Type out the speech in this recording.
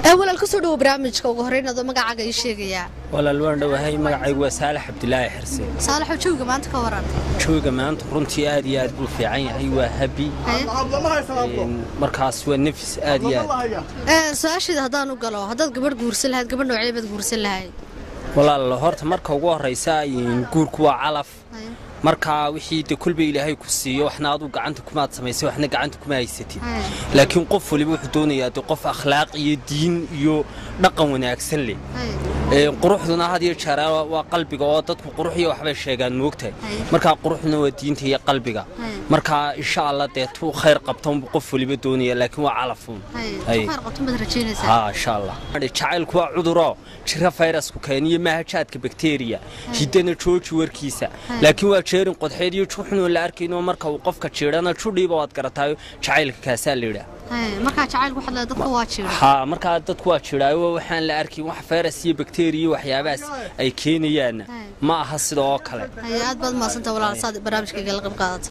walaal kusoo dhawo barnaamijka ugu horreyn adoo magacaaga ii sheegayaa walaal waan dhowahay magacaygu waa saalax cabdilaahi xirse saalaxo jooga maanta ka waran jooga maanta runtii aad iyo aad buu fiican yahay waa habi markaas waa nafis aad iyo aad su-aasheeda haddaan u galo haddaad gabadh guursan lahayd gabadh noocee baad guursan lahayd walaal horta marka ugu horraysa guurku waa calaf markaa wixii de kolba ilaahay ku siiyo waxna aduu gacanta kumaad samaysay waxna gacanta kuma haysatid laakiin qof waliba wuxuu doonayaa de qof akhlaaq iyo diin iyo dhaqan wanaagsan leh quruxduna had iyo jeer waa qalbiga oo dadku qurux iyo waxbay sheegaan moogtahay markaa quruxduna waa diinta iyo qalbiga markaa insha allah dee tuu khayr qabtanbu qof waliba doonaya laakiin waa calafuun insha allah jacaylku waa cuduro jira fayrasku keeniyo maahajaadka bakteriya hiddana jooji warkiisa laakiin waa jeerin qodxeed iyo juxunoo la arkayno marka uu qofka jiidhana judhiiba waad garataayo jacaylka kaasaa la yidhaa ha markaa dadku waa jiraayo waxaan la arkin wax fayras iyo bakteriya waxyaabahaas ay keenayaanna ma aha sida oo kale aad baad mahadsantaa walaal saad barnaamijkayga la qayb qaadata